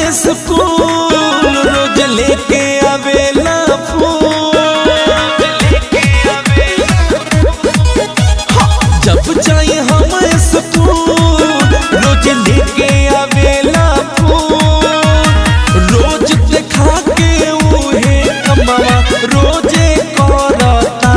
school रोज लेके आवेला फूल जब जाए हम स्कूल रोज लेके आवेला फूल रोज देखा के उहे कमावा रोजे करता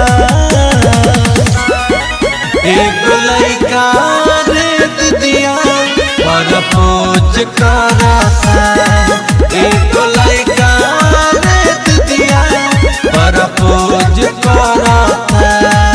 एगो लइका रे दिदिया पर पोज करता एगो लइका रे दिदिया पर पोज करता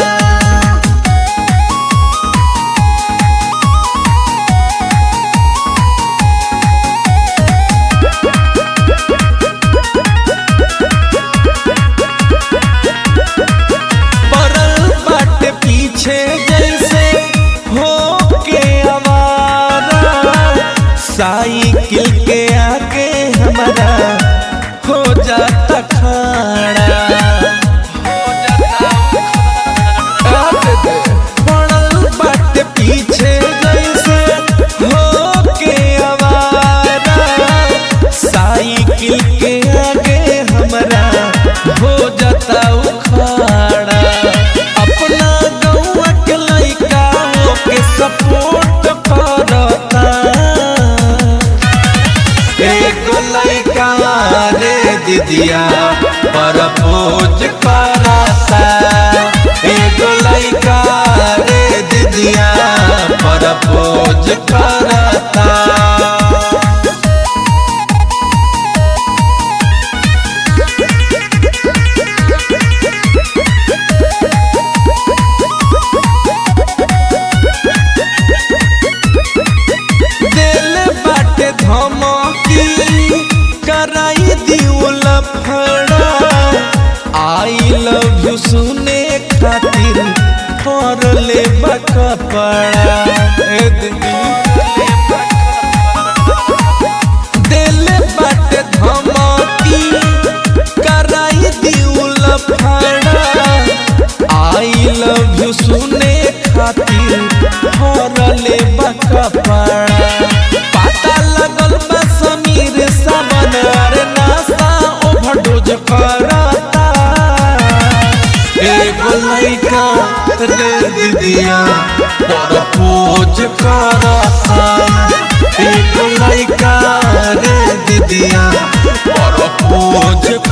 पड़ल बाटे पीछे जैसे हो के आवारा साइकिल के आगे हमारा हो जाता खड़ा पड़ल बाटे पीछे जैसे हो के आवारा साइकिल के आगे हमारा हो जाता उखाड़ा अपना गौवा के लइका के सपोर्ट करता एगो लइका रे दीदिया पर पोज करता एगो लइका रे दीदिया पर पोज करता दिल बाटे धमकी कराई दिउल फड़ा आई लव यू सुने खातिर कर ले बकपड़ा ए दीदी दिल बाटे धमकी कराई दिउल फड़ा आई लव यू सुने खातिर हरले बकपड़ा पता लगल बा समीर सावन अरे नासा ओवरडोज करता एगो लइका रे दीदिया पर पोज करता एगो लइका रे दीदिया पर पोज